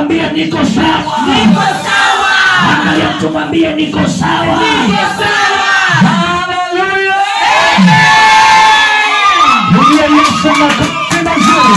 mwambie niko sawa angalia mtu mwambie niko sawa Haleluya. Pigia Yesu makofi mazuri.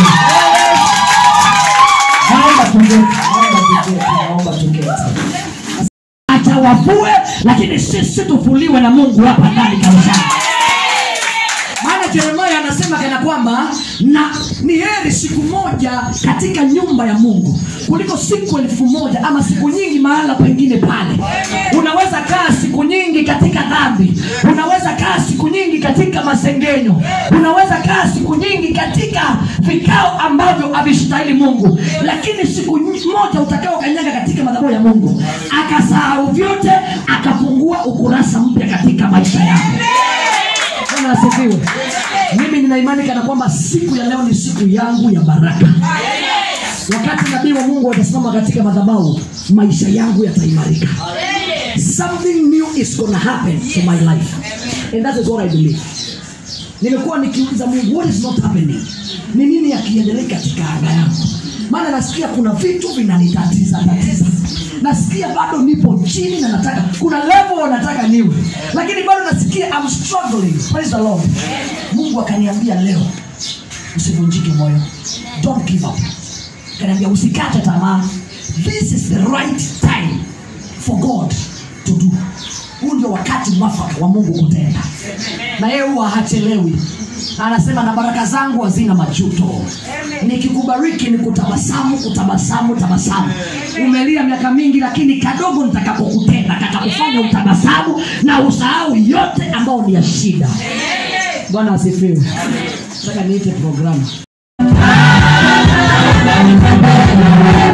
Naomba tuketi, naomba tuketi, naomba tuketi. atawavue lakini sisi tufuliwe na mungu hapa ndani kanisani maana jeremaya anasema kana kwamba na ni heri siku moja katika nyumba ya mungu kuliko siku elfu moja ama siku nyingi mahala pengine pale unaweza kaa siku nyingi katika dhambi unaweza kaa siku nyingi katika masengenyo unaweza kaa siku nyingi katika vikao ambavyo havistahili mungu lakini siku nyi- moja utakao kanyaga katika madhabahu ya mungu akasahau vyote akafungua ukurasa mpya katika maisha yako Bwana asifiwe. Mimi nina imani kana kwamba siku ya leo ni siku yangu ya baraka. Wakati nabii wa Mungu atasimama katika madhabahu, maisha yangu yataimarika. Something new is gonna happen to my life. And that is what I believe. Nimekuwa nikiuliza Mungu, what is not happening? Ni nini yakiendelea katika anga yangu? Maana nasikia kuna vitu vinanitatiza tatiza. Nasikia bado nipo chini na nataka kuna level nataka niwe. Lakini bado nasikia I'm struggling. Praise the Lord. Mungu akaniambia leo usivunjike moyo. Don't give up. Akaniambia usikate tamaa. This is the right time for God to do. Huu ndio wakati mwafaka wa Mungu kutenda, na yeye huwa hachelewi. Anasema na baraka zangu hazina majuto, nikikubariki ni kutabasamu, kutabasamu, tabasamu. Umelia miaka mingi, lakini kadogo nitakapokutenda katakufanya utabasamu na usahau yote ambayo ni ya shida. Bwana asifiwe. Nataka niite programu